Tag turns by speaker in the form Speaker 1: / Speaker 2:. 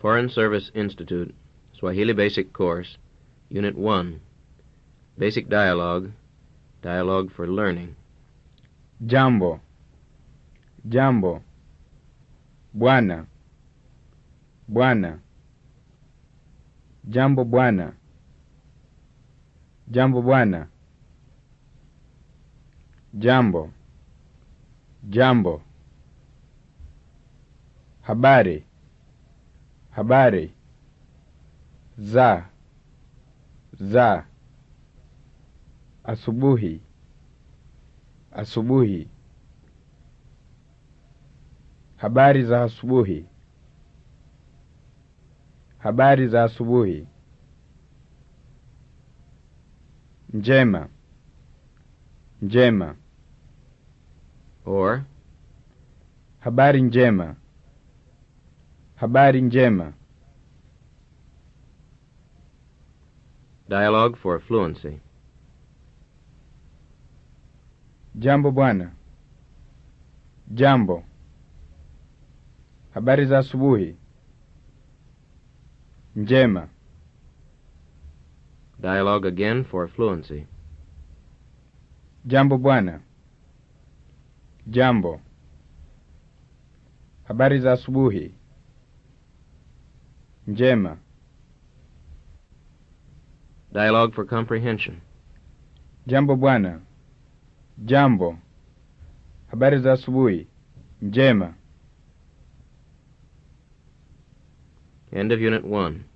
Speaker 1: Foreign Service Institute, Swahili Basic Course, Unit 1. Basic Dialogue, Dialogue for Learning.
Speaker 2: Jambo. Jambo. Bwana. Bwana. Jambo bwana. Jambo bwana. Jambo. Jambo. Habari. Habari. Za. Za. Asubuhi. Asubuhi. Habari za asubuhi. Habari za asubuhi. Njema. Njema.
Speaker 1: Or,
Speaker 2: Habari njema. Habari njema.
Speaker 1: Dialogue for Fluency.
Speaker 2: Jambo bwana. Jambo. Habari za asubuhi. Njema.
Speaker 1: Dialogue again for Fluency.
Speaker 2: Jambo bwana. Jambo. Habari za asubuhi. Njema.
Speaker 1: Dialogue for Comprehension.
Speaker 2: Jambo bwana. Jambo. Habari za asubuhi. Njema.
Speaker 1: End of Unit 1.